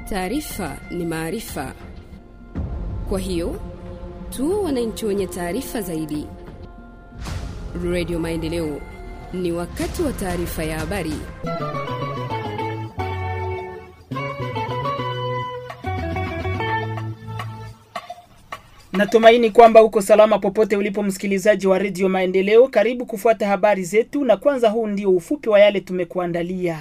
Taarifa ni maarifa, kwa hiyo tu wananchi wenye taarifa zaidi. Radio Maendeleo, ni wakati wa taarifa ya habari. Natumaini kwamba uko salama popote ulipo msikilizaji wa redio Maendeleo. Karibu kufuata habari zetu, na kwanza huu ndio ufupi wa yale tumekuandalia.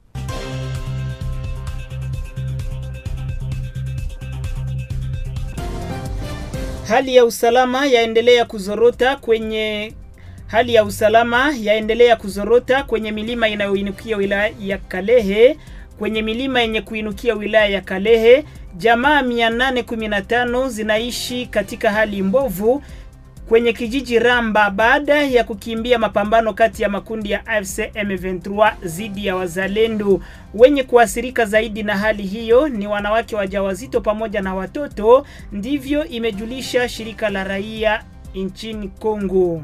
Hali ya usalama yaendelea kuzorota kwenye hali ya usalama yaendelea kuzorota kwenye milima inayoinukia wilaya ya Kalehe kwenye milima yenye kuinukia wilaya ya Kalehe jamaa 815 zinaishi katika hali mbovu kwenye kijiji Ramba baada ya kukimbia mapambano kati ya makundi ya AFC M23 dhidi ya wazalendo. Wenye kuathirika zaidi na hali hiyo ni wanawake wajawazito pamoja na watoto, ndivyo imejulisha shirika la raia nchini Kongo.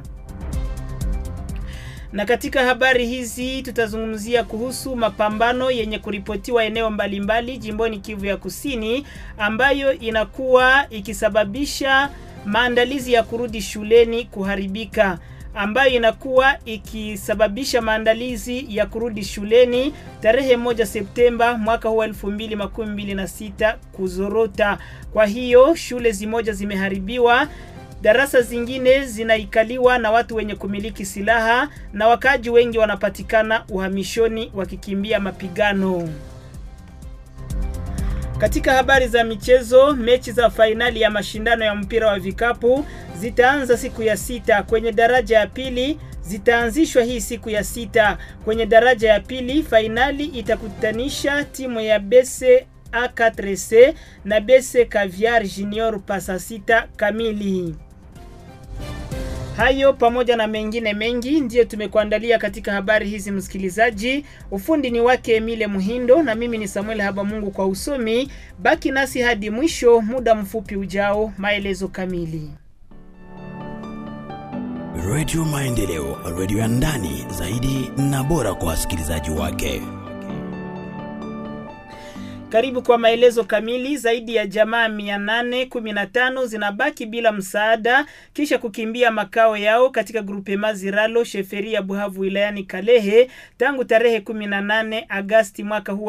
Na katika habari hizi tutazungumzia kuhusu mapambano yenye kuripotiwa eneo mbalimbali jimboni Kivu ya Kusini ambayo inakuwa ikisababisha maandalizi ya kurudi shuleni kuharibika ambayo inakuwa ikisababisha maandalizi ya kurudi shuleni tarehe moja Septemba mwaka huu 2026 kuzorota. Kwa hiyo shule zimoja zimeharibiwa darasa zingine zinaikaliwa na watu wenye kumiliki silaha na wakaji wengi wanapatikana uhamishoni wakikimbia mapigano. Katika habari za michezo, mechi za fainali ya mashindano ya mpira wa vikapu zitaanza siku ya sita. Kwenye daraja ya pili zitaanzishwa hii siku ya sita. Kwenye daraja ya pili fainali itakutanisha timu ya Bese A4C na Bese Caviar Junior pasa sita kamili. Hayo pamoja na mengine mengi ndiyo tumekuandalia katika habari hizi, msikilizaji. Ufundi ni wake Emile Muhindo na mimi ni Samuel Habamungu kwa usomi. Baki nasi hadi mwisho, muda mfupi ujao, maelezo kamili. Radio Maendeleo, radio ya ndani zaidi na bora kwa wasikilizaji wake. Karibu kwa maelezo kamili. Zaidi ya jamaa 815 zinabaki bila msaada kisha kukimbia makao yao katika grupe Maziralo sheferi ya Buhavu wilayani Kalehe tangu tarehe 18 Agasti mwaka huu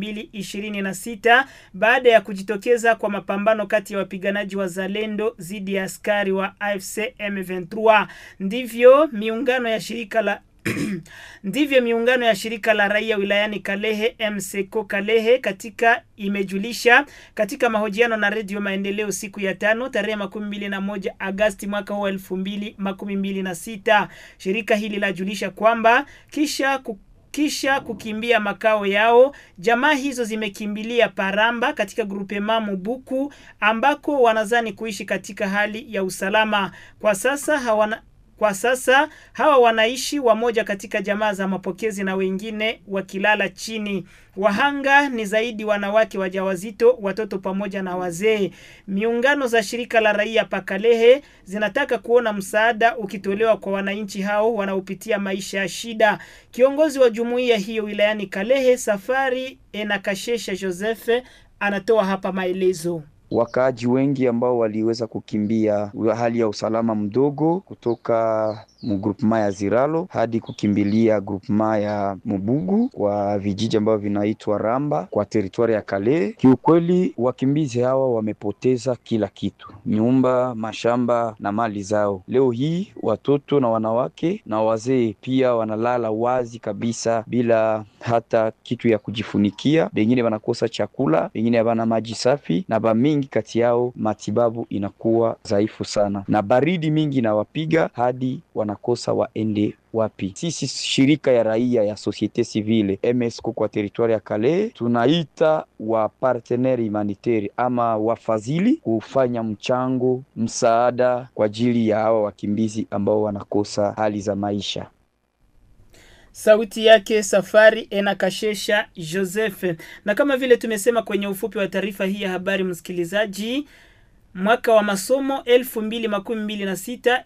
2026 baada ya kujitokeza kwa mapambano kati ya wapiganaji wa Zalendo dhidi ya askari wa AFC M23. Ndivyo miungano ya shirika la ndivyo miungano ya shirika la raia wilayani Kalehe MSECO Kalehe katika imejulisha katika mahojiano na redio Maendeleo siku ya tano tarehe makumi mbili na moja Agasti mwaka huu elfu mbili makumi mbili na sita. Shirika hili lajulisha kwamba kisha ku kisha kukimbia makao yao, jamaa hizo zimekimbilia Paramba katika grupe mamu Buku ambako wanazani kuishi katika hali ya usalama. Kwa sasa hawana kwa sasa hawa wanaishi wamoja katika jamaa za mapokezi na wengine wakilala chini. Wahanga ni zaidi wanawake wajawazito, watoto pamoja na wazee. Miungano za shirika la raia Pakalehe zinataka kuona msaada ukitolewa kwa wananchi hao wanaopitia maisha ya shida. Kiongozi wa jumuiya hiyo wilayani Kalehe, Safari Enakashesha Joseph, anatoa hapa maelezo. Wakaaji wengi ambao waliweza kukimbia hali ya usalama mdogo kutoka mugrupema ya Ziralo hadi kukimbilia grupema ya Mubugu kwa vijiji ambavyo vinaitwa Ramba kwa teritwari ya Kale. Kiukweli, wakimbizi hawa wamepoteza kila kitu, nyumba, mashamba na mali zao. Leo hii watoto na wanawake na wazee pia wanalala wazi kabisa bila hata kitu ya kujifunikia. Wengine wanakosa chakula, wengine havana maji safi, na bamingi kati yao matibabu inakuwa dhaifu sana, na baridi mingi inawapiga hadi wanakosa waende wapi. Sisi shirika ya raia ya societe civile MSCO kwa teritwari ya Kale tunaita wa partenaire humanitaire ama wafadhili kufanya mchango msaada kwa ajili ya hawa wakimbizi ambao wanakosa hali za maisha. Sauti yake Safari Enakashesha Joseph. Na kama vile tumesema kwenye ufupi wa taarifa hii ya habari, msikilizaji, mwaka wa masomo 2026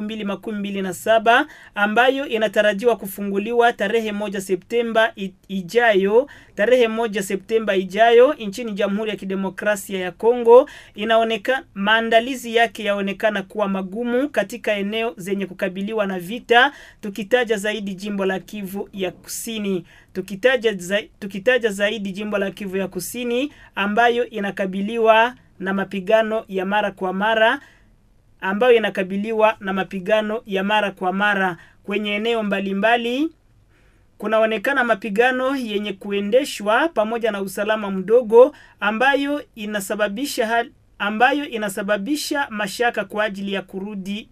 2027 ambayo inatarajiwa kufunguliwa tarehe moja Septemba ijayo tarehe moja Septemba ijayo nchini Jamhuri ya Kidemokrasia ya Kongo. Inaonekana maandalizi yake yaonekana kuwa magumu katika eneo zenye kukabiliwa na vita, tukitaja zaidi jimbo la Kivu ya Kusini. Tukitaja, za, tukitaja zaidi jimbo la Kivu ya Kusini ambayo inakabiliwa na mapigano ya mara kwa mara ambayo inakabiliwa na mapigano ya mara kwa mara kwenye eneo mbalimbali mbali, kunaonekana mapigano yenye kuendeshwa pamoja na usalama mdogo ambayo inasababisha hali, ambayo inasababisha mashaka kwa ajili ya kurudi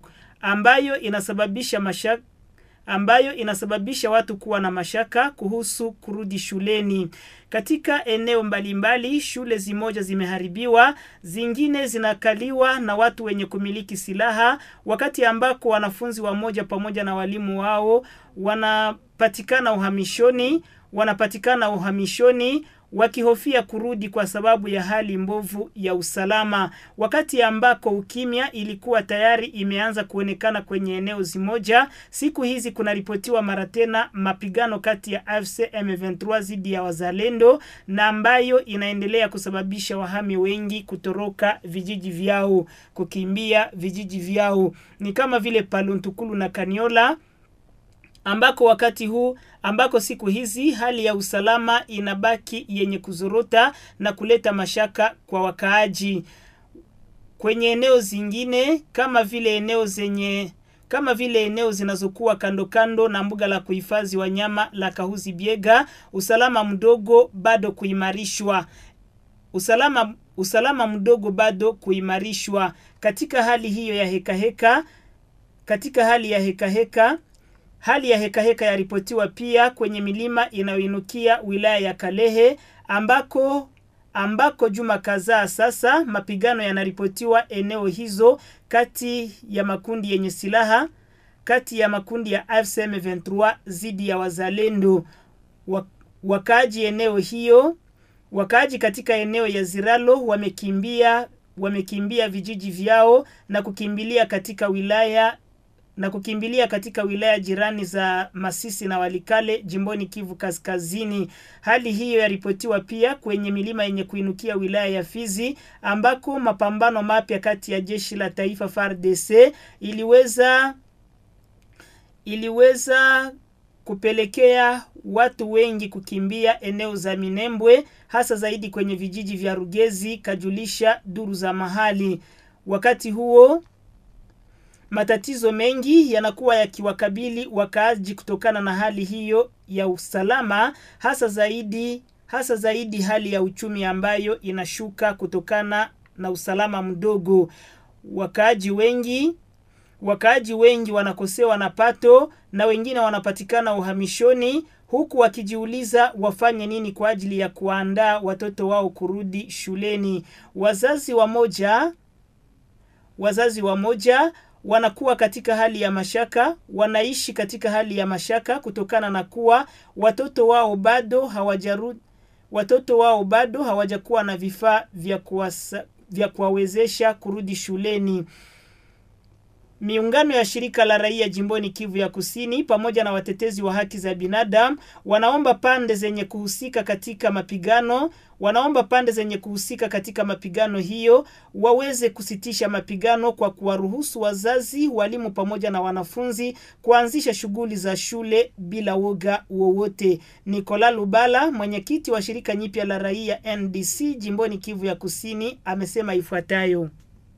ambayo inasababisha mashaka ambayo inasababisha watu kuwa na mashaka kuhusu kurudi shuleni. Katika eneo mbalimbali mbali, shule zimoja zimeharibiwa, zingine zinakaliwa na watu wenye kumiliki silaha, wakati ambako wanafunzi wamoja pamoja na walimu wao wanapatikana uhamishoni, wanapatikana uhamishoni wakihofia kurudi kwa sababu ya hali mbovu ya usalama, wakati ambako ukimya ilikuwa tayari imeanza kuonekana kwenye eneo zimoja. Siku hizi kunaripotiwa mara tena mapigano kati ya AFC M23 dhidi ya wazalendo na ambayo inaendelea kusababisha wahami wengi kutoroka vijiji vyao, kukimbia vijiji vyao, ni kama vile Paluntukulu na Kaniola ambako wakati huu ambako siku hizi hali ya usalama inabaki yenye kuzorota na kuleta mashaka kwa wakaaji. Kwenye eneo zingine kama vile eneo zenye kama vile eneo zinazokuwa kando kando na mbuga la kuhifadhi wanyama la Kahuzi Biega, usalama mdogo bado kuimarishwa. Usalama usalama mdogo bado kuimarishwa. Katika hali hiyo ya heka heka, katika hali ya heka heka Hali ya hekaheka heka yaripotiwa pia kwenye milima inayoinukia wilaya ya Kalehe ambako ambako juma kadhaa sasa mapigano yanaripotiwa eneo hizo kati ya makundi yenye silaha kati ya makundi ya AFC M23 dhidi ya wazalendo. Wakaaji eneo hiyo wakaaji katika eneo ya Ziralo wamekimbia wamekimbia vijiji vyao na kukimbilia katika wilaya na kukimbilia katika wilaya jirani za Masisi na Walikale jimboni Kivu Kaskazini. Hali hiyo yaripotiwa pia kwenye milima yenye kuinukia wilaya ya Fizi ambako mapambano mapya kati ya jeshi la taifa FARDC iliweza iliweza kupelekea watu wengi kukimbia eneo za Minembwe hasa zaidi kwenye vijiji vya Rugezi, kajulisha duru za mahali. Wakati huo matatizo mengi yanakuwa yakiwakabili wakaaji kutokana na hali hiyo ya usalama, hasa zaidi hasa zaidi hali ya uchumi ambayo inashuka kutokana na usalama mdogo. Wakaaji wengi wakaaji wengi wanakosewa na pato na wengine wanapatikana uhamishoni huku wakijiuliza wafanye nini kwa ajili ya kuandaa watoto wao kurudi shuleni. Wazazi wamoja wazazi wamoja wanakuwa katika hali ya mashaka, wanaishi katika hali ya mashaka kutokana na kuwa watoto wao bado hawajarudi, watoto wao bado hawajakuwa na vifaa vya kuwasa, vya kuwawezesha kurudi shuleni. Miungano ya shirika la raia jimboni Kivu ya Kusini pamoja na watetezi wa haki za binadamu wanaomba pande zenye kuhusika katika mapigano wanaomba pande zenye kuhusika katika mapigano hiyo waweze kusitisha mapigano kwa kuwaruhusu wazazi, walimu pamoja na wanafunzi kuanzisha shughuli za shule bila woga wowote. Nicola Lubala, mwenyekiti wa shirika nyipya la raia NDC jimboni Kivu ya Kusini, amesema ifuatayo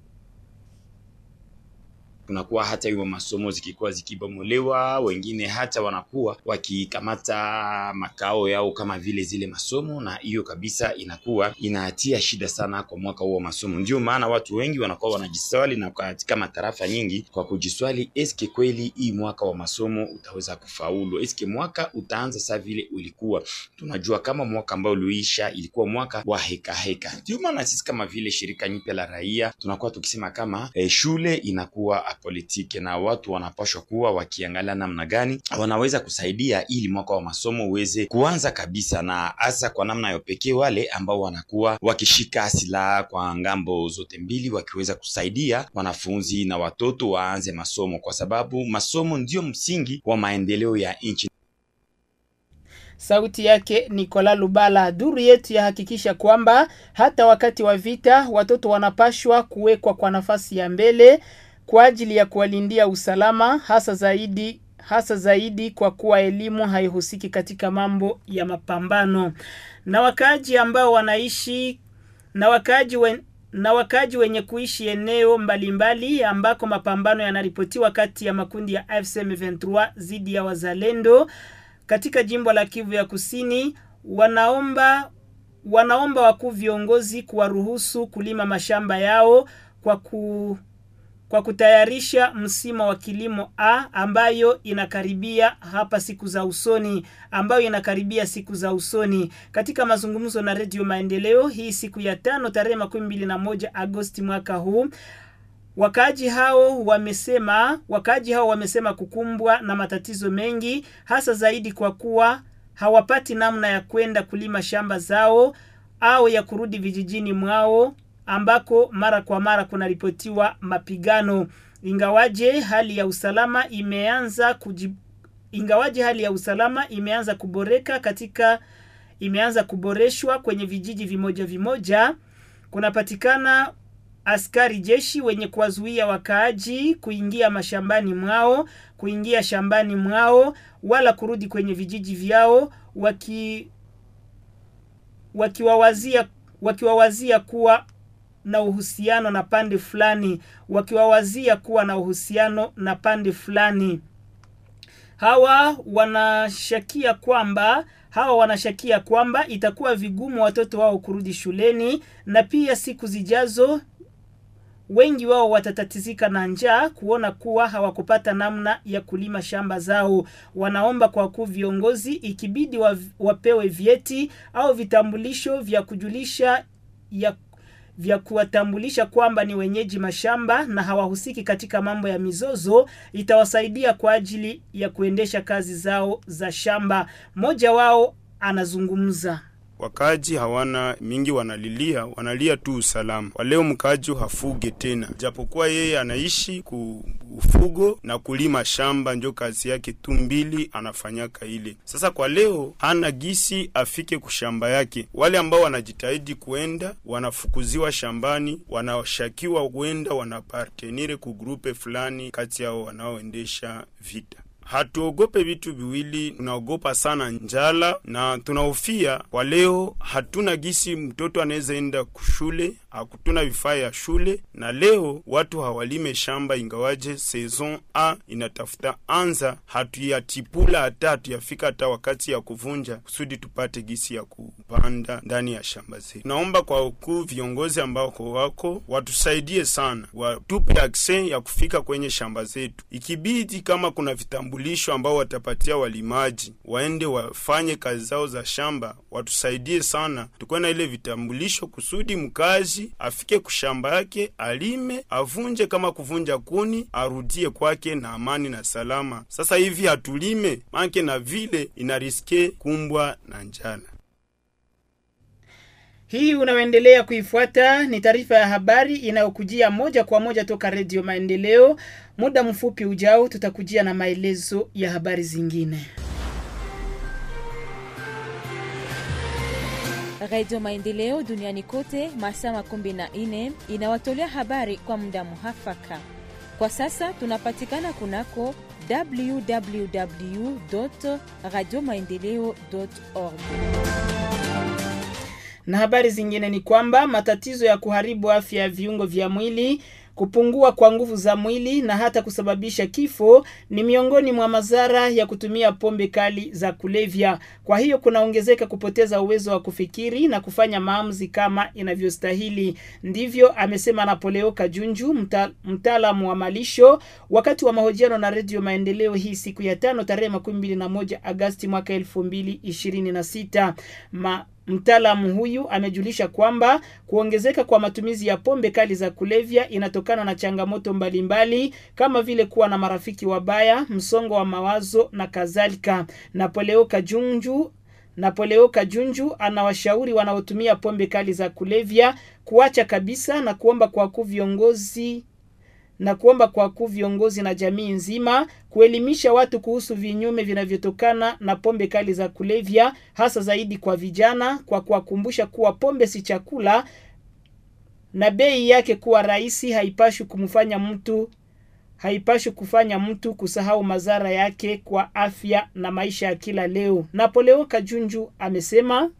kunakuwa hata hiyo masomo zikikuwa zikibomolewa, wengine hata wanakuwa wakikamata makao yao kama vile zile masomo, na hiyo kabisa inakuwa inatia shida sana kwa mwaka huo wa masomo. Ndio maana watu wengi wanakuwa wanajiswali na katika matarafa nyingi kwa kujiswali, eske kweli hii mwaka wa masomo utaweza kufaulu? Eske mwaka utaanza saa vile ulikuwa? Tunajua kama mwaka ambao uliisha ilikuwa mwaka wa heka heka. Ndio maana sisi kama vile shirika nyipya la raia tunakuwa tukisema kama eh, shule inakuwa politiki, na watu wanapaswa kuwa wakiangalia namna gani wanaweza kusaidia ili mwaka wa masomo uweze kuanza kabisa, na hasa kwa namna ya pekee wale ambao wanakuwa wakishika silaha kwa ngambo zote mbili, wakiweza kusaidia wanafunzi na watoto waanze masomo, kwa sababu masomo ndio msingi wa maendeleo ya nchi. Sauti yake Nicola Lubala. Duru yetu yahakikisha kwamba hata wakati wa vita watoto wanapashwa kuwekwa kwa nafasi ya mbele kwa ajili ya kuwalindia usalama, hasa zaidi hasa zaidi kwa kuwa elimu haihusiki katika mambo ya mapambano. Na wakaaji ambao wanaishi na wakaaji wen, na wakaaji wenye kuishi eneo mbalimbali mbali, ambako mapambano yanaripotiwa kati ya makundi ya AFC M23 dhidi ya wazalendo katika jimbo la Kivu ya Kusini wanaomba wanaomba wakuu viongozi kuwaruhusu kulima mashamba yao kwa ku kwa kutayarisha msimu wa kilimo A ambayo inakaribia hapa siku za usoni ambayo inakaribia siku za usoni. Katika mazungumzo na Redio Maendeleo hii siku ya tano tarehe makumi mbili na moja Agosti mwaka huu Wakaaji hao wamesema wakaaji hao wamesema kukumbwa na matatizo mengi hasa zaidi kwa kuwa hawapati namna ya kwenda kulima shamba zao au ya kurudi vijijini mwao ambako mara kwa mara kunaripotiwa mapigano. Ingawaje hali ya usalama imeanza kujib... ingawaje hali ya usalama imeanza kuboreka katika imeanza kuboreshwa kwenye vijiji vimoja vimoja, kunapatikana askari jeshi wenye kuwazuia wakaaji kuingia mashambani mwao, kuingia shambani mwao wala kurudi kwenye vijiji vyao waki wakiwawazia wakiwawazia kuwa na uhusiano na pande fulani, wakiwawazia kuwa na uhusiano na pande fulani. Hawa wanashakia kwamba hawa wanashakia kwamba itakuwa vigumu watoto wao kurudi shuleni na pia siku zijazo wengi wao watatatizika na njaa kuona kuwa hawakupata namna ya kulima shamba zao. Wanaomba kwa wakuu viongozi, ikibidi wa, wapewe vyeti au vitambulisho vya kujulisha ya vya kuwatambulisha kwamba ni wenyeji mashamba na hawahusiki katika mambo ya mizozo, itawasaidia kwa ajili ya kuendesha kazi zao za shamba. Mmoja wao anazungumza. Wakaji hawana mingi, wanalilia wanalia tu usalama. Kwa leo mkaji hafuge tena, japokuwa yeye anaishi ku ufugo na kulima shamba, njo kazi yake tu mbili anafanyaka ile. Sasa kwa leo hana gisi afike kushamba yake. Wale ambao wanajitahidi kuenda wanafukuziwa shambani, wanashakiwa kwenda wanapartenire ku grupe fulani kati yao wanaoendesha vita. Hatuogope vitu viwili, tunaogopa sana njala na tunahofia kwa leo. Hatuna gisi mtoto anaweza enda kushule, hakutuna vifaa ya shule, na leo watu hawalime shamba, ingawaje saison a inatafuta anza, hatuyatipula hata hatuyafika hata wakati ya kuvunja, kusudi tupate gisi ya kupanda ndani ya shamba zetu. Naomba kwa ukuu viongozi ambao wako watusaidie sana, watupe akse ya kufika kwenye shamba zetu, ikibidi kama kuna vitambulisho ambao watapatia walimaji waende wafanye kazi zao za shamba, watusaidie sana, tukuwe na ile vitambulisho kusudi mkazi afike kushamba yake alime, avunje kama kuvunja kuni, arudie kwake na amani na salama. Sasa hivi hatulime manke na vile inariske kumbwa na njala. Hii unaoendelea kuifuata ni taarifa ya habari inayokujia moja kwa moja toka Redio Maendeleo. Muda mfupi ujao, tutakujia na maelezo ya habari zingine. Radio Maendeleo duniani kote masaa makumi na nne inawatolea habari kwa muda muhafaka. Kwa sasa tunapatikana kunako www radio maendeleo org na habari zingine ni kwamba matatizo ya kuharibu afya ya viungo vya mwili, kupungua kwa nguvu za mwili na hata kusababisha kifo ni miongoni mwa madhara ya kutumia pombe kali za kulevya. Kwa hiyo kunaongezeka kupoteza uwezo wa kufikiri na kufanya maamuzi kama inavyostahili. Ndivyo amesema Napoleo Kajunju, mta, mtaalamu wa malisho wakati wa mahojiano na Redio Maendeleo hii siku ya tano tarehe makumi mbili na moja Agasti mwaka elfu mbili ishirini na sita. Ma, Mtaalamu huyu amejulisha kwamba kuongezeka kwa matumizi ya pombe kali za kulevya inatokana na changamoto mbalimbali kama vile kuwa na marafiki wabaya, msongo wa mawazo na kadhalika. Napoleo Kajunju Napoleo Kajunju anawashauri wanaotumia pombe kali za kulevya kuacha kabisa na kuomba kwa kuu viongozi na kuomba kwa kuu viongozi na jamii nzima kuelimisha watu kuhusu vinyume vinavyotokana na pombe kali za kulevya, hasa zaidi kwa vijana, kwa kuwakumbusha kuwa pombe si chakula na bei yake kuwa rahisi haipashi kumfanya mtu haipashi kufanya mtu kusahau madhara yake kwa afya na maisha ya kila leo. Napoleo Kajunju amesema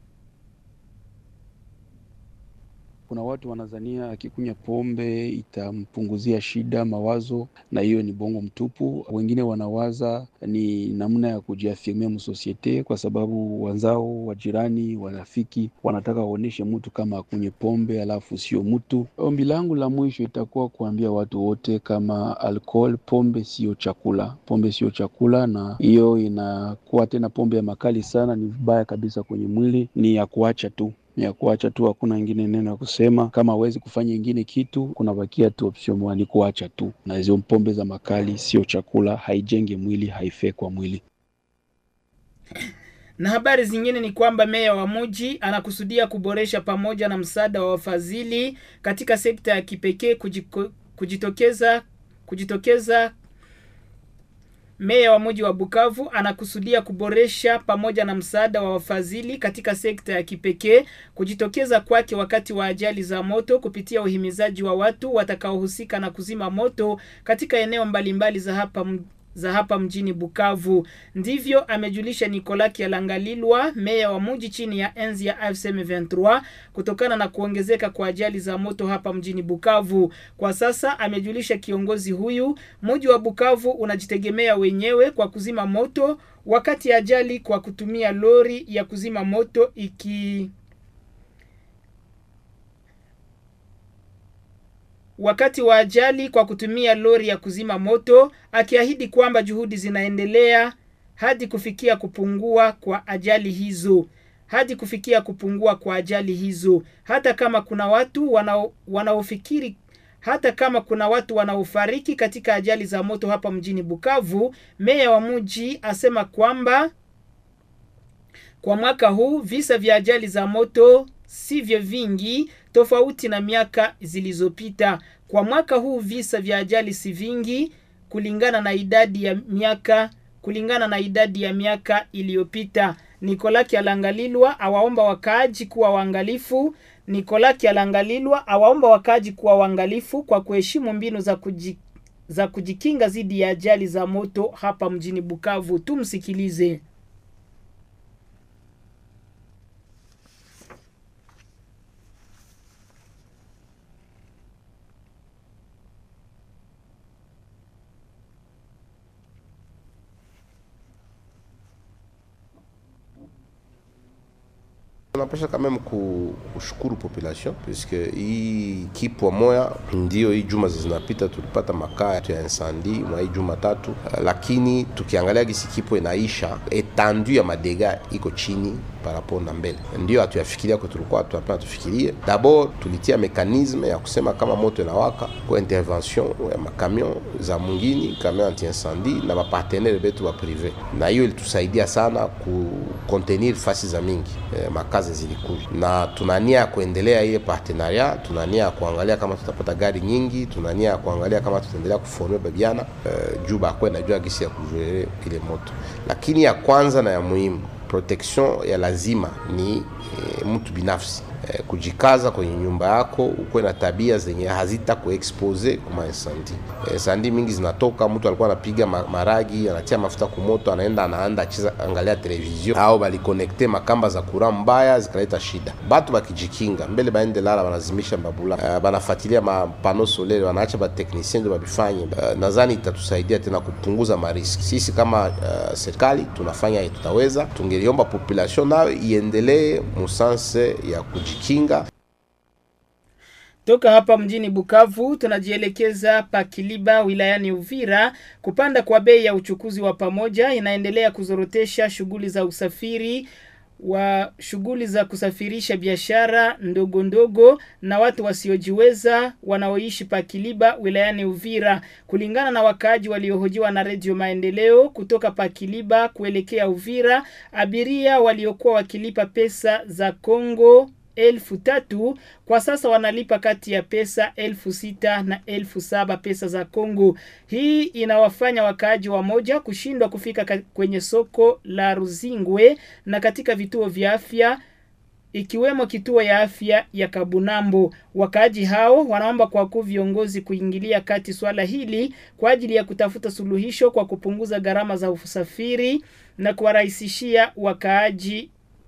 kuna watu wanazania akikunywa pombe itampunguzia shida mawazo, na hiyo ni bongo mtupu. Wengine wanawaza ni namna ya kujiafirmia msosiete, kwa sababu wenzao, wajirani, warafiki wanataka waoneshe mtu kama akunywe pombe alafu sio mtu. Ombi langu la mwisho itakuwa kuambia watu wote kama alcohol, pombe sio chakula, pombe sio chakula, na hiyo inakuwa tena pombe ya makali sana, ni vibaya kabisa kwenye mwili, ni ya kuacha tu ya kuacha tu, hakuna ingine neno ya kusema. Kama hawezi kufanya ingine kitu, kunabakia tu option moja, ni kuacha tu. Na hizo pombe za makali sio chakula, haijenge mwili, haifai kwa mwili. Na habari zingine ni kwamba meya wa mji anakusudia kuboresha pamoja na msaada wa wafadhili katika sekta ya kipekee kujiko, kujitokeza kujitokeza Meya wa mji wa Bukavu anakusudia kuboresha pamoja na msaada wa wafadhili katika sekta ya kipekee kujitokeza kwake wakati wa ajali za moto kupitia uhimizaji wa watu watakaohusika na kuzima moto katika eneo mbalimbali za hapa za hapa mjini Bukavu. Ndivyo amejulisha Nicolas Kialangalilwa, meya wa mji chini ya enzi ya AFC M23 kutokana na kuongezeka kwa ajali za moto hapa mjini Bukavu. Kwa sasa amejulisha kiongozi huyu, mji wa Bukavu unajitegemea wenyewe kwa kuzima moto wakati ajali kwa kutumia lori ya kuzima moto iki wakati wa ajali kwa kutumia lori ya kuzima moto, akiahidi kwamba juhudi zinaendelea hadi kufikia kupungua kwa ajali hizo hadi kufikia kupungua kwa ajali hizo, hata kama kuna watu wanao wanaofikiri hata kama kuna watu wanaofariki katika ajali za moto hapa mjini Bukavu. Meya wa mji asema kwamba kwa mwaka huu visa vya ajali za moto sivyo vingi tofauti na miaka zilizopita. Kwa mwaka huu visa vya ajali si vingi kulingana na idadi ya miaka kulingana na idadi ya miaka iliyopita. Nicolas Kialangalilwa awaomba wakaaji kuwa waangalifu. Nicolas Kialangalilwa awaomba wakaaji kuwa waangalifu kwa kuheshimu mbinu za kuji, za kujikinga dhidi ya ajali za moto hapa mjini Bukavu. Tumsikilize. Tunapasha quand même kushukuru population puisque hii kipwa moya ndio hii juma zinapita tulipata makaa ya insandi mwa hii juma tatu, lakini tukiangalia gisi kipwa inaisha etandu ya madega iko chini parapo na mbele, ndio hatuyafikiria kwa tulikuwa tunapenda tufikirie. D'abord tulitia mekanisme ya kusema kama moto inawaka kwa intervention ya makamion za mungini kamion anti incendie na bapartenere betu ba prive, na hiyo ilitusaidia sana ku contenir fasi za mingi eh, makazi zilikuja, na tunania ya kuendelea ile partenaria, tunania ya kuangalia kama tutapata gari nyingi, tunania ya kuangalia kama tutaendelea kuforme babiana eh, juu bakwe najua gisi ya kujuere ile moto, lakini ya kwanza na ya muhimu protection ya lazima ni e, mtu binafsi e, kujikaza kwenye nyumba yako, ukuwe na tabia zenye hazita kuexpose kuma insandi. E, sandi mingi zinatoka, mtu alikuwa anapiga maragi, anatia mafuta kumoto, anaenda anaanda acheza angalia television au balikonekte makamba za kura mbaya zikaleta shida. Batu bakijikinga mbele baende lala, banazimisha babula, uh, banafuatilia mapano solaire, wanaacha bateknisien ndio babifanye. Uh, nadhani itatusaidia tena kupunguza mariski. Sisi kama uh, serikali tunafanya tutaweza, tungeliomba population nayo iendelee musanse ya kujikinga. Toka hapa mjini Bukavu tunajielekeza pa Kiliba wilayani Uvira. Kupanda kwa bei ya uchukuzi wa pamoja inaendelea kuzorotesha shughuli za usafiri wa shughuli za kusafirisha biashara ndogo ndogo na watu wasiojiweza wanaoishi Pakiliba wilayani Uvira. Kulingana na wakaaji waliohojiwa na Redio Maendeleo kutoka Pakiliba kuelekea Uvira, abiria waliokuwa wakilipa pesa za Kongo elfu tatu kwa sasa wanalipa kati ya pesa elfu sita na elfu saba pesa za Kongo. Hii inawafanya wakaaji wa moja kushindwa kufika ka- kwenye soko la Ruzingwe na katika vituo vya afya ikiwemo kituo ya afya ya Kabunambo. Wakaaji hao wanaomba kwa kuu viongozi kuingilia kati swala hili kwa ajili ya kutafuta suluhisho kwa kupunguza gharama za usafiri na kuwarahisishia wakaaji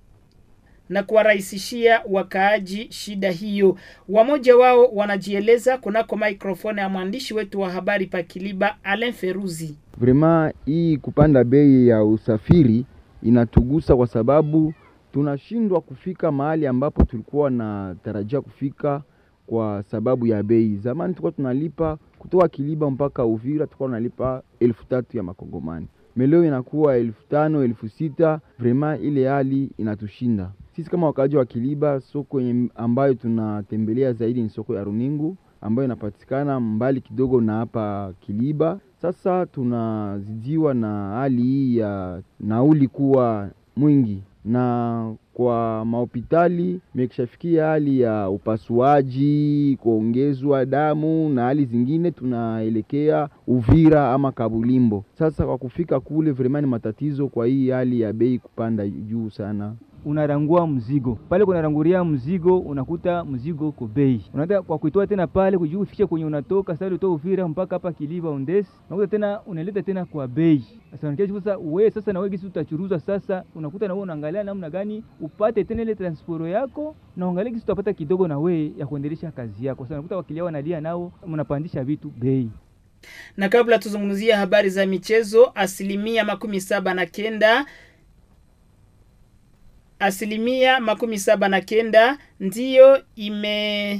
na kuwarahisishia wakaaji shida hiyo. Wamoja wao wanajieleza kunako maikrofoni ya mwandishi wetu wa habari Pakiliba Alain Feruzi. Vrema hii kupanda bei ya usafiri inatugusa kwa sababu tunashindwa kufika mahali ambapo tulikuwa na tarajia kufika kwa sababu ya bei. Zamani tulikuwa tunalipa kutoka Kiliba mpaka Uvira, tulikuwa tunalipa elfu tatu ya makongomani, meleo inakuwa elfu tano elfu sita Vrema ile hali inatushinda sisi kama wakaaji wa Kiliba. Soko yenye ambayo tunatembelea zaidi ni soko ya Runingu ambayo inapatikana mbali kidogo na hapa Kiliba. Sasa tunazidiwa na hali hii ya nauli kuwa mwingi, na kwa mahopitali imekishafikia hali ya upasuaji, kuongezwa damu na hali zingine, tunaelekea Uvira ama Kabulimbo. Sasa kwa kufika kule vrema ni matatizo, kwa hii hali ya bei kupanda juu sana unarangua mzigo pale, kunaranguria mzigo, unakuta mzigo uko bei, unaenda kwa kuitoa tena pale kujua ufikie kwenye unatoka sasa, utoa Uvira mpaka hapa Kiliba Ondesi, unakuta tena unaleta tena kwa bei. Sasa unakia sasa, wewe sasa na wewe kisi utachuruza sasa, unakuta na wewe unaangalia namna gani upate tena ile transporo yako, na uangalie kisi utapata kidogo na wewe ya kuendelesha kazi yako. Sasa unakuta wakilia wanalia nao, mnapandisha vitu bei. Na kabla tuzungumzia habari za michezo, asilimia makumi saba na kenda asilimia makumi saba na kenda ndiyo ime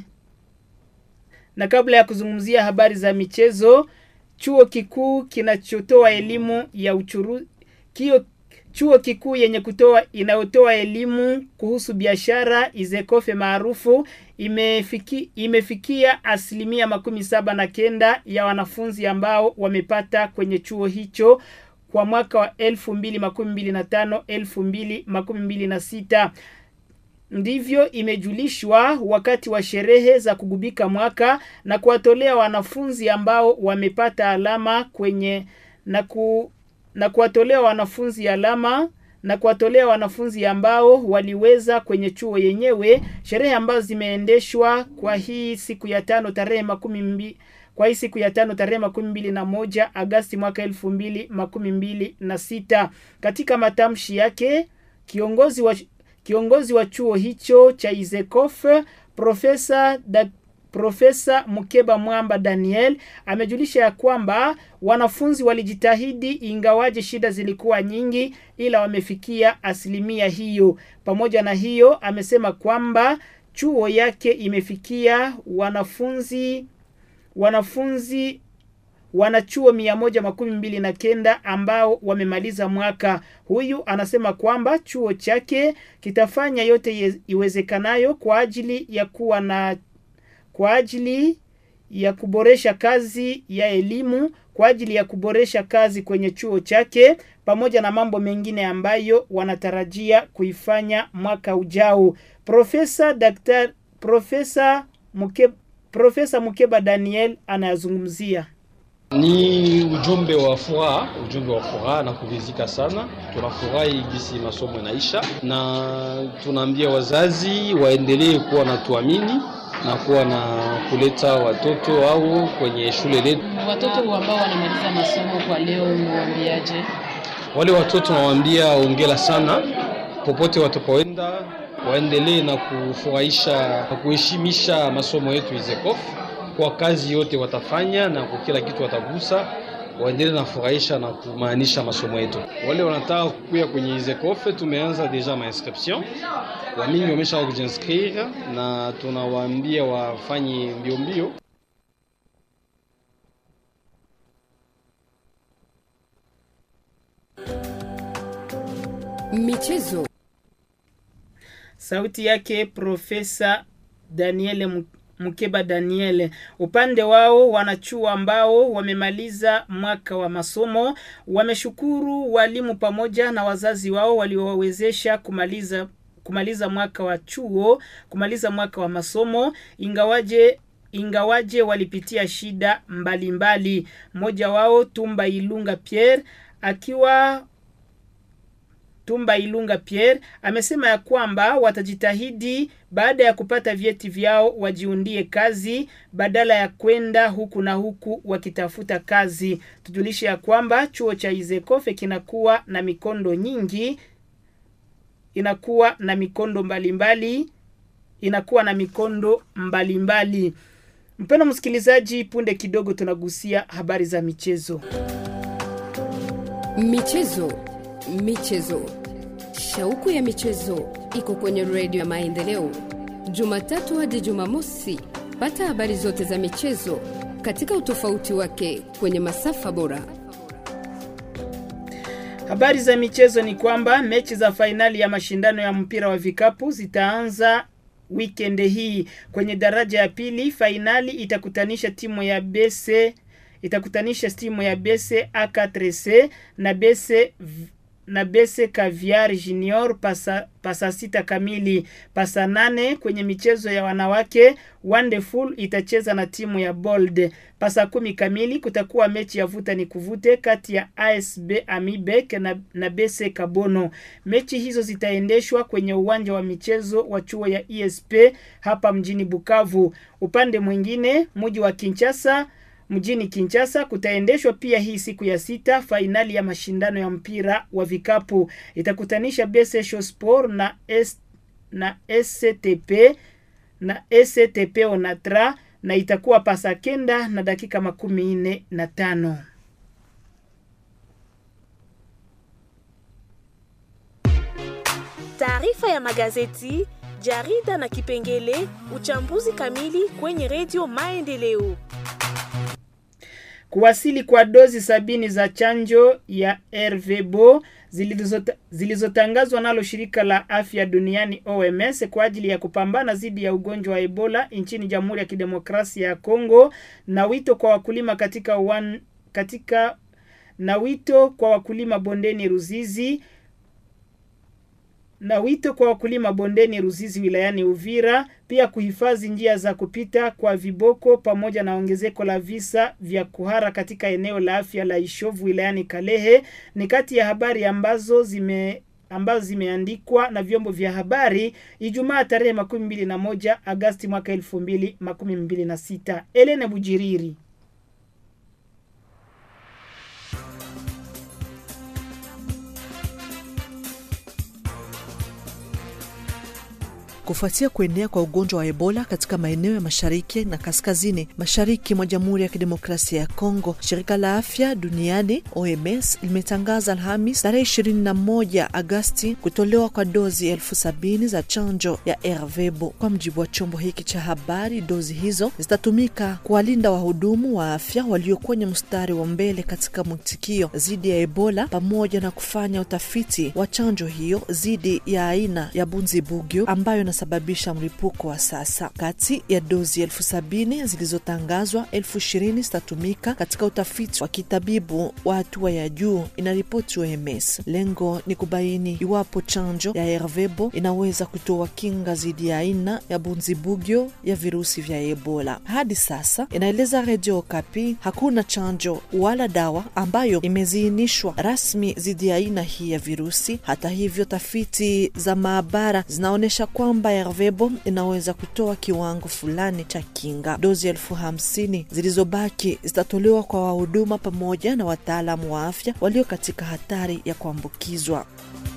na kabla ya kuzungumzia habari za michezo, chuo kikuu kinachotoa elimu ya uchuru kio chuo kikuu yenye kutoa inayotoa elimu kuhusu biashara Izekofe maarufu imefiki, imefikia asilimia makumi saba na kenda ya wanafunzi ambao wamepata kwenye chuo hicho kwa mwaka wa elfu mbili makumi mbili na tano elfu mbili makumi mbili na sita ndivyo imejulishwa wakati wa sherehe za kugubika mwaka na kuwatolea wanafunzi ambao wamepata alama kwenye na ku na kuwatolea wanafunzi alama na kuwatolea wanafunzi ambao waliweza kwenye chuo yenyewe, sherehe ambazo zimeendeshwa kwa hii siku ya tano tarehe makumi mbili kwa hii siku ya tano tarehe makumi mbili na moja Agasti mwaka elfu mbili makumi mbili na sita. Katika matamshi yake kiongozi wa kiongozi wa chuo hicho cha Izekof Profesa da, Profesa Mukeba Mwamba Daniel amejulisha ya kwamba wanafunzi walijitahidi ingawaje shida zilikuwa nyingi, ila wamefikia asilimia hiyo. Pamoja na hiyo, amesema kwamba chuo yake imefikia wanafunzi wanafunzi wanachuo mia moja makumi mbili na kenda ambao wamemaliza mwaka. Huyu anasema kwamba chuo chake kitafanya yote iwezekanayo kwa ajili ya kuwa na kwa ajili ya kuboresha kazi ya elimu, kwa ajili ya kuboresha kazi kwenye chuo chake, pamoja na mambo mengine ambayo wanatarajia kuifanya mwaka ujao. Profesa Daktari Profesa Mukeba, Profesa Mukeba Daniel anayazungumzia. Ni ujumbe wa furaha, ujumbe wa furaha na kuridhika sana. Tunafurahi gisi masomo inaisha, na tunaambia wazazi waendelee kuwa na tuamini na kuwa na kuleta watoto au kwenye shule letu. Watoto ambao wanamaliza masomo kwa leo, umewaambiaje? Wale watoto nawaambia ongela sana, popote watapoenda waendelee na kufurahisha na kuheshimisha masomo yetu Izekof kwa kazi yote watafanya na kwa kila kitu watagusa, waendelee na furahisha na kumaanisha masomo yetu. Wale wanataka kukuya kwenye Izekof, tumeanza deja ma inscription, wamingi wamesha kujinscrire na tunawaambia wafanye mbio mbio. Michezo, Sauti yake Profesa Daniel Mkeba Daniel. Upande wao wanachuo ambao wamemaliza mwaka wa masomo wameshukuru walimu pamoja na wazazi wao waliowawezesha kumaliza kumaliza mwaka wa chuo, kumaliza mwaka wa masomo ingawaje ingawaje walipitia shida mbalimbali. Mmoja wao Tumba Ilunga Pierre akiwa Tumba Ilunga Pierre amesema ya kwamba watajitahidi baada ya kupata vyeti vyao wajiundie kazi badala ya kwenda huku na huku wakitafuta kazi. Tujulishe ya kwamba chuo cha Izekofe kinakuwa na mikondo nyingi, inakuwa na mikondo mbalimbali mbali, inakuwa na mikondo mbalimbali. Mpendwa msikilizaji, punde kidogo tunagusia habari za michezo. Michezo, michezo, shauku ya michezo iko kwenye redio ya Maendeleo, Jumatatu hadi Jumamosi. Pata habari zote za michezo katika utofauti wake kwenye masafa bora. Habari za michezo ni kwamba mechi za fainali ya mashindano ya mpira wa vikapu zitaanza weekend hii. Kwenye daraja ya pili, fainali itakutanisha timu ya BC itakutanisha timu ya BC A4C na BC na Bese Caviar Junior pasa, pasa sita kamili. Pasa nane kwenye michezo ya wanawake Wonderful itacheza na timu ya Bold. Pasa kumi kamili kutakuwa mechi ya vuta ni kuvute kati ya ASB Amibek na, na Bese Kabono. Mechi hizo zitaendeshwa kwenye uwanja wa michezo wa chuo ya ESP hapa mjini Bukavu. Upande mwingine mji wa Kinshasa mjini Kinshasa kutaendeshwa pia hii siku ya sita fainali ya mashindano ya mpira wa vikapu itakutanisha Bese Sport na S, na SCTP na SCTP Onatra na itakuwa pasa kenda na dakika makumi nne na tano. Taarifa ya magazeti, jarida na kipengele uchambuzi kamili kwenye redio Maendeleo. Kuwasili kwa dozi sabini za chanjo ya RVBO zilizota, zilizotangazwa nalo shirika la afya duniani OMS kwa ajili ya kupambana dhidi ya ugonjwa wa Ebola nchini Jamhuri ya Kidemokrasia ya Kongo na wito kwa wakulima katika wan, katika na wito kwa wakulima bondeni Ruzizi na wito kwa wakulima bondeni Ruzizi wilayani Uvira pia kuhifadhi njia za kupita kwa viboko pamoja na ongezeko la visa vya kuhara katika eneo la afya la Ishovu wilayani Kalehe ni kati ya habari ambazo zime ambazo zimeandikwa na vyombo vya habari Ijumaa tarehe makumi mbili na moja Agasti mwaka elfu mbili makumi mbili na sita. Elene Bujiriri. Kufuatia kuenea kwa ugonjwa wa Ebola katika maeneo ya mashariki na kaskazini mashariki mwa Jamhuri ya Kidemokrasia ya Kongo, shirika la afya duniani OMS limetangaza Alhamis tarehe 21 Agasti kutolewa kwa dozi elfu sabini za chanjo ya Ervebo. Kwa mjibu wa chombo hiki cha habari, dozi hizo zitatumika kuwalinda wahudumu wa afya walio kwenye mstari wa mbele katika mwitikio dhidi ya Ebola pamoja na kufanya utafiti wa chanjo hiyo dhidi ya aina ya Bunzibugyo ambayo sababisha mlipuko wa sasa. Kati ya dozi elfu sabini zilizotangazwa, elfu ishirini zitatumika katika utafiti wa kitabibu wa hatua ya juu, inaripoti OMS. Lengo ni kubaini iwapo chanjo ya Ervebo inaweza kutoa kinga dhidi ya aina ya bunzibugyo ya virusi vya Ebola. Hadi sasa, inaeleza Redio Okapi, hakuna chanjo wala dawa ambayo imeziinishwa rasmi dhidi ya aina hii ya virusi. Hata hivyo, tafiti za maabara zinaonyesha kwamba Ervebo inaweza kutoa kiwango fulani cha kinga. Dozi elfu hamsini zilizobaki zitatolewa kwa wahuduma pamoja na wataalamu wa afya walio katika hatari ya kuambukizwa.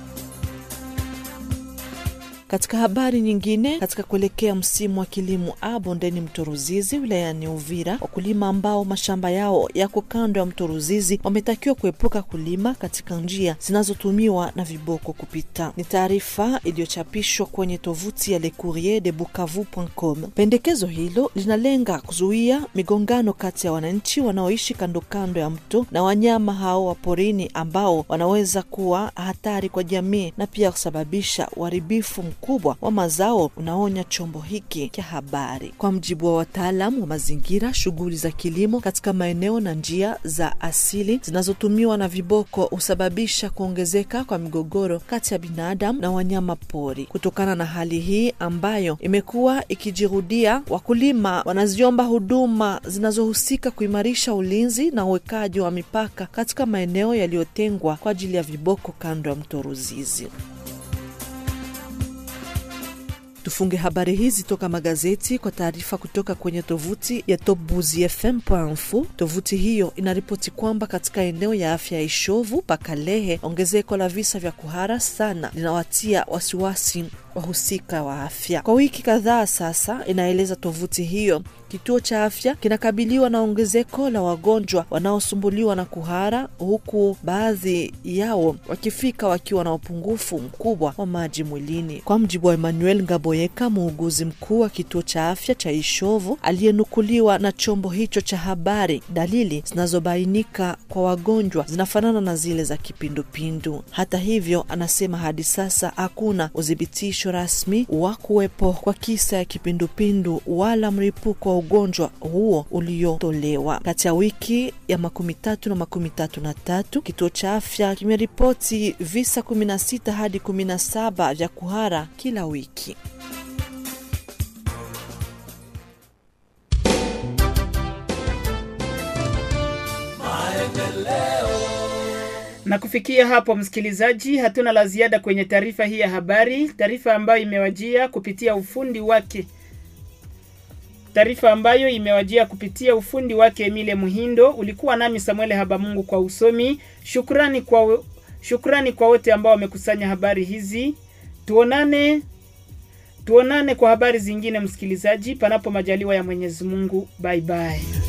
Katika habari nyingine, katika kuelekea msimu wa kilimo a bondeni mto Ruzizi wilayani Uvira, wakulima ambao mashamba yao yako kando ya mto Ruzizi wametakiwa kuepuka kulima katika njia zinazotumiwa na viboko kupita. Ni taarifa iliyochapishwa kwenye tovuti ya Le Courrier de Bukavu.com. Pendekezo hilo linalenga kuzuia migongano kati ya wananchi wanaoishi kando kando ya mto na wanyama hao wa porini ambao wanaweza kuwa hatari kwa jamii na pia kusababisha uharibifu mkubwa wa mazao, unaonya chombo hiki cha habari. Kwa mjibu wa wataalam wa mazingira, shughuli za kilimo katika maeneo na njia za asili zinazotumiwa na viboko husababisha kuongezeka kwa migogoro kati ya binadamu na wanyama pori. Kutokana na hali hii ambayo imekuwa ikijirudia, wakulima wanaziomba huduma zinazohusika kuimarisha ulinzi na uwekaji wa mipaka katika maeneo yaliyotengwa kwa ajili ya viboko kando ya mto Ruzizi. Tufunge habari hizi toka magazeti kwa taarifa kutoka kwenye tovuti ya topbuzifm.info. Tovuti hiyo inaripoti kwamba katika eneo ya afya ya Ishovu Pakalehe, ongezeko la visa vya kuhara sana linawatia wasiwasi wahusika wa afya. Kwa wiki kadhaa sasa, inaeleza tovuti hiyo, kituo cha afya kinakabiliwa na ongezeko la wagonjwa wanaosumbuliwa na kuhara, huku baadhi yao wakifika wakiwa na upungufu mkubwa wa maji mwilini. Kwa mjibu wa Emmanuel Ngaboyeka, muuguzi mkuu wa kituo cha afya cha Ishovu aliyenukuliwa na chombo hicho cha habari, dalili zinazobainika kwa wagonjwa zinafanana na zile za kipindupindu. Hata hivyo, anasema hadi sasa hakuna udhibitisho rasmi wa kuwepo kwa kisa ya kipindupindu wala mlipuko wa ugonjwa huo uliotolewa. Kati ya wiki ya makumi tatu na makumi tatu na tatu kituo cha afya kimeripoti visa kumi na sita hadi kumi na saba vya kuhara kila wiki. Na kufikia hapo, msikilizaji, hatuna la ziada kwenye taarifa hii ya habari, taarifa ambayo imewajia kupitia ufundi wake taarifa ambayo imewajia kupitia ufundi wake Emile Muhindo. Ulikuwa nami Samuel Habamungu kwa usomi. Shukrani kwa shukrani kwa wote ambao wamekusanya habari hizi. Tuonane tuonane kwa habari zingine, msikilizaji, panapo majaliwa ya Mwenyezi Mungu. Bye bye.